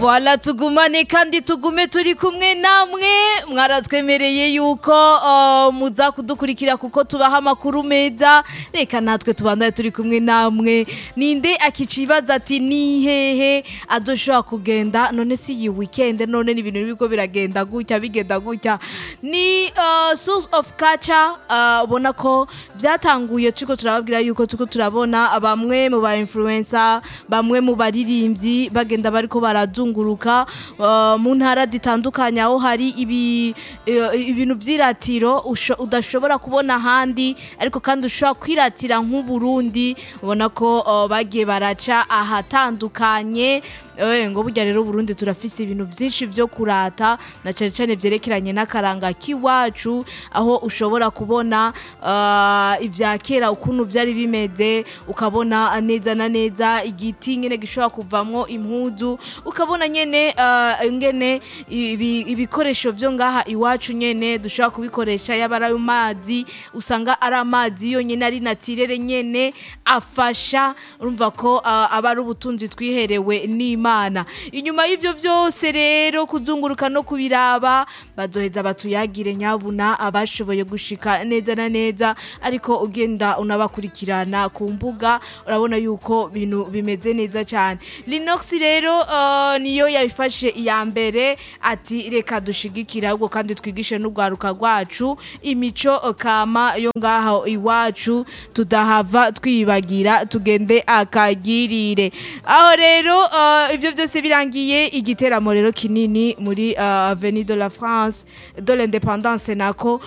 Voila tugumane kandi tugume turi kumwe namwe mwaratwemereye yuko uh, muza kudukurikira kuko tubaha amakuru meza reka natwe tubandaye turi kumwe namwe ninde akicibaza ati ni hehe azoshobora kugenda none si iyi weekend none ni ibintu biriko biragenda gutya bigenda gutya ni uh, source of culture uh, ubona ko vyatanguye turiko turababwira yuko turiko turabona bamwe mu ba influencer bamwe mu baririmbyi bagenda bariko barazunguruka uh, mu ntara zitandukanye aho hari ibi eh, ibintu vy'iratiro usho- udashobora kubona ahandi ariko kandi ushobora kwiratira nk'uburundi ubona ko uh, bagiye baraca ahatandukanye Eh, ngo burya rero Burundi turafise ibintu vyinshi vyo kurata na cane cane vyerekeranye n'akaranga k'iwacu aho ushobora kubona uh, ivya kera ukuntu vyari bimeze ukabona neza na neza igiti nyene gishobora kuvamwo impuzu ukabona nyene uh, ngene ibi- ibikoresho vyo ngaha iwacu nyene dushobora kubikoresha yaba ari ayo mazi usanga ari amazi yonyene ari natirere nyene afasha urumva ko uh, aba ari ubutunzi twiherewe n'imana inyuma y'ivyo vyose rero kuzunguruka no kubiraba bazoheza batuyagire nyabuna abashoboye gushika neza na neza ariko ugenda unabakurikirana ku mbuga urabona yuko ibintu bimeze neza cyane Linux rero uh, niyo yabifashe iya mbere ati reka dushigikira ahubwo kandi twigishe n'urwaruka rwacu imico kama yo ngaho iwacu tudahava twibagira tugende akagirire aho rero uh, ibyo byose birangiye igiteramo rero kinini muri uh, Avenue de la France de l'Indépendance nako